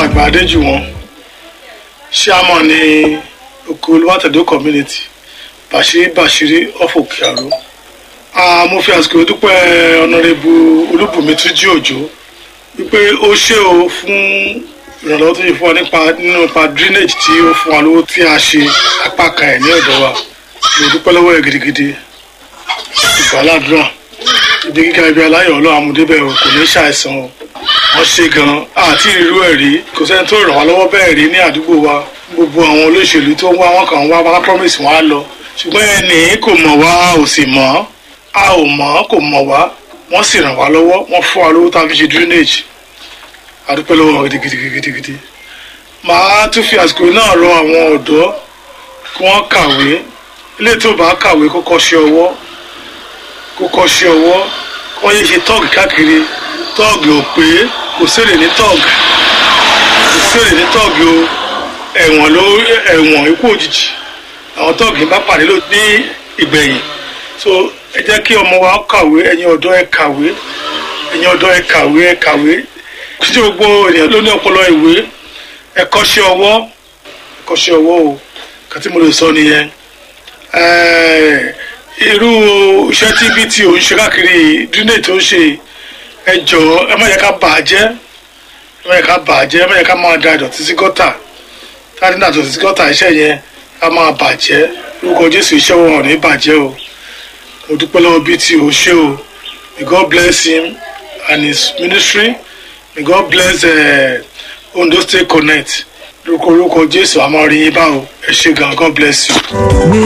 alàgbà adéjùwọ̀n chairman ní oko olùwàtẹ̀dọ́ community bàṣírí bàṣírí ọ̀fọ̀kì àrò mo fi àsìkò dúpẹ́ ọ̀nàrẹ́bù olúbùnmi túnjí òjò wípé ó ṣe o fún ìrànlọ́wọ́ tó yẹ fún wa nípa nínú ipa drainage tí ó fún wa lówó tí a ṣe apá kan ẹ̀ ní ọ̀dọ̀ wa mo dúpẹ́ lọ́wọ́ ẹ̀ gidigidi ìgbàládùra ibi gíga ibi aláyọ̀ ọlọ́run amúdébẹ̀ o kò ní ṣàìsàn o wọ́n ṣe gan-an àti irú ẹ̀ rí kò sẹ́ni tó ràn wá lọ́wọ́ bẹ́ẹ̀ rí ní àdúgbò wa gbogbo àwọn olóṣèlú tó ń wá wọn kàn ń wá wọn promise wọn á lọ ṣùgbọ́n ẹnì kò mọ̀ wá ò sì mọ̀ a ò mọ̀ kò mọ̀ wá wọ́n sì ràn wá lọ́wọ́ wọ́n fún wa lówó tá a fi ṣe drainage àdúpẹ́ lọ́wọ́ wọn gidigidigidi màá tún fi àsìkò náà rọ àwọn ọ̀dọ́ kí wọ́n kàwé ilé tó bá kàwé kó kọ́ṣẹ́ ọwọ́ kó kọ́ṣẹ́ ọwọ́ kó yé ṣe tọ́ọ̀gì káàkiri tọ́ọ̀gì ò pé kò sèrè ní tọ́ọ̀gì kò sèrè ní tọ́ọ̀gì o ẹ̀wọ̀n ló ẹ̀wọ̀n ikú òjijì àwọn tọ́ọ̀gì bá pàdé ló ní ìgbẹ̀yìn so ẹ jẹ́ kí ọmọ wa kàwé ẹ̀yin ọ̀dọ́ ẹ kàwé ẹ̀yin ọ̀dọ́ ẹ kàwé ẹ kàwé títí gbogbo ènìyàn ló ní ọpọlọ ìwé ẹ kọ́ṣẹ́ ọwọ́ ẹ kọ́ṣẹ́ ọwọ́ o kàtí mo lè sọ nìyẹn irú iṣẹ́ tí bí tí ò ń ṣe káàkiri dúnẹ̀ tó ń ṣe ẹ jọ̀ọ́ ẹ má yẹ ká bà á jẹ́ ẹ má yẹ ká bà á jẹ́ ẹ má yẹ ká máa da ìdọ̀tí sí gọ́tà táàdì náà ìdọ̀tí sí gọ́tà iṣẹ́ yẹn ká máa bàjẹ́ lórúkọ Jésù iṣẹ́ wọn ò ní bàjẹ́ o mo dúpẹ́ lọ́wọ́ bí tí ò ṣe o may God bless him and his ministry may God bless uh, Ondo State Connect lórúkọ lórúkọ Jésù àmọ́ rí yín báwo ẹ ṣé gan God bless you.